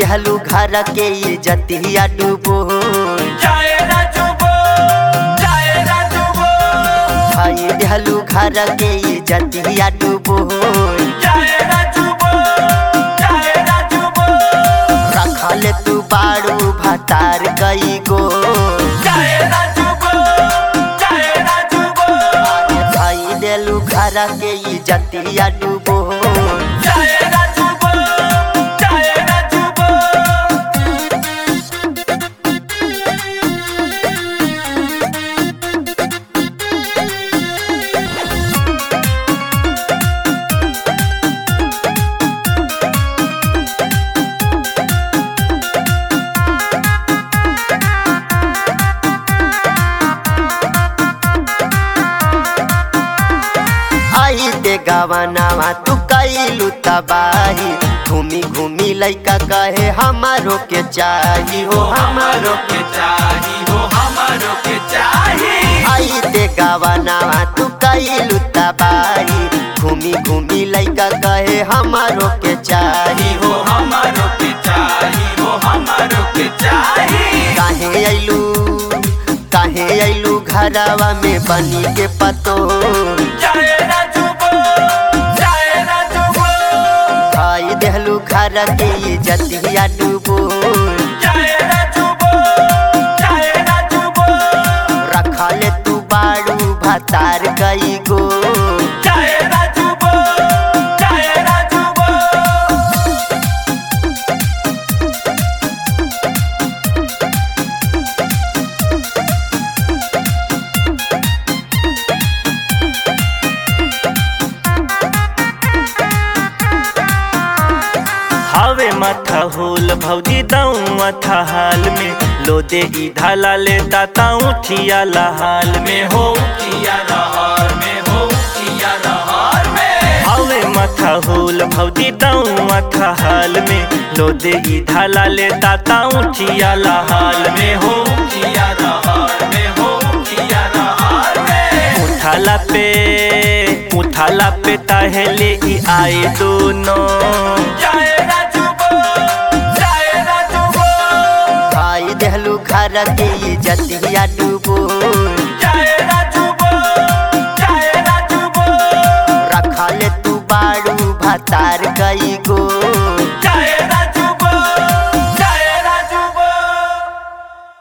देहलू घर के इज्जतिया डूबो जाए राजू बो जाए राजू बो भाई देहलू घर के इज्जतिया डूबो जाए राजू बो जाए राजू बो रखल तू बाड़ू भतार कई गो जाए राजू बो जाए राजू बो भाई देलू घर के इज्जतिया डूबो जाए राजू बो जाए राजू बो आई ते गवनावा तू कैलू तबाही घूमी घूमी लइका कहे हमारो के चाही हो हमारो के चाही हो हमारो के चाही आई ते गवनावा तू कैलू तबाही घूमी घूमी लइका कहे हमारो के चाही हो हमारो के चाही हो हमारो के चाही काहे अइलू काहे अइलू घरवा में बनी के पतो जाए राजू बो जाए राजू बो भाई देहलू घर के इज्जतिया डूबो जाए राजू बो जाए राजू बो रखल तू बाड़ू भतार कई गो जाए राजू बो जाए राजू बो हवे माथा होल भौजी दाऊ माथा हाल में लो दे ई धाला ले दाता उठिया हाल में में हो किया रहर में हो किया रहर में हवे माथा होल भौजी दाऊ माथा हाल में लो दे ई धाला ले दाता उठिया हाल में में हो किया रहर में हो किया रहर में उठाला पे उठाला पे ताहले ई आए दोनों जाए राजू बो जाए राजू बो भाई देहलू घर के इज्जतिया डूबो जाए राजू बो जाए राजू बो रखल तू बाड़ू भतार कई गो